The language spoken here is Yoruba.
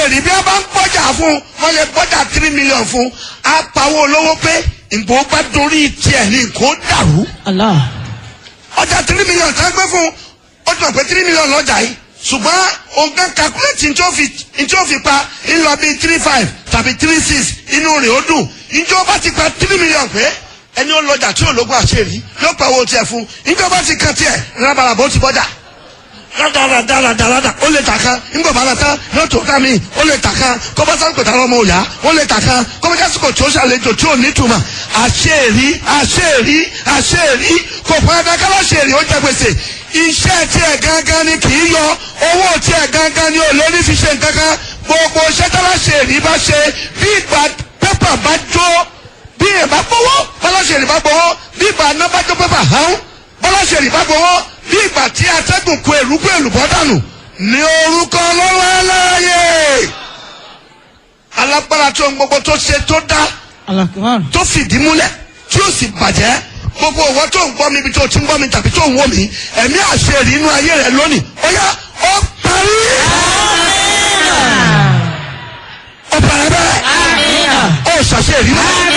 èrì bí wọ́n bá ń gbọ́jà fún wọ́n lè gbọ́jà three million fún apàwọ̀ olówó pé ìgbò bá dorí tiẹ̀ ní nǹkó dàrú Allah. ọjà three million tá a gbé fún ó ti mọ̀ pé three million lọ́jà yìí ṣùgbọ́n òǹkà calculate ní tí ó fi ní tí ó fi pa ńlọ bíi three five tàbí three six inú rẹ̀ ó dùn ìjọba ti pa three million pé ẹni ó lọ́jà tí ológun àṣeyìí yóò pa owó tiẹ̀ fún ìjọba ti kan tiẹ̀ rábàràbà ó ti bọ́jà dáradáradáradá ó lè tà kan ńgbà bàrà tán yóò tó ká mi ó lè tà kan kọ́bá sáré tàwọn ọmọ òyà ó lè tà kan kọ́bá jásìkò tí ó ṣàlejò tí ò ní túmọ̀ àṣeyìí àṣeyìí àṣeyìí kò fún ẹgbẹ́ kálá ṣèyìí ó jẹ gbèsè iṣẹ́ tiẹ̀ gangan ni kì í yọ owó tiẹ̀ gangan ni ò lè ní fi ṣe nǹkan kan gbogbo iṣẹ́ kálá ṣèyìí bá ṣe bí ìgbà pépà bá jó bí ìbá gbowó bọ́lá ṣèyìí bá gbowó bí ìgbà náà bá jó pépà hàn bọ́lá ṣèyìí bá gbowó bí ìgbà tí atẹ́gùn kó èrúkú èlùbọ́ dànù ní orúkọ lọ́wọ́ aláàyè alágbára tó ń gbogbo tó ṣe tó dá Allah akbar. tó fìdí múlẹ̀ tí ó sì bàjẹ́ gbogbo òwò tó ń gbọ́ mi ibi tó ti ń gbọ́ mi tàbí tó ń wò mí ẹ̀mí àṣẹ rí inú ayé rẹ lónìí ó yá ó parí. ó parí bẹ́ẹ̀ ó ṣàṣẹ rí náà.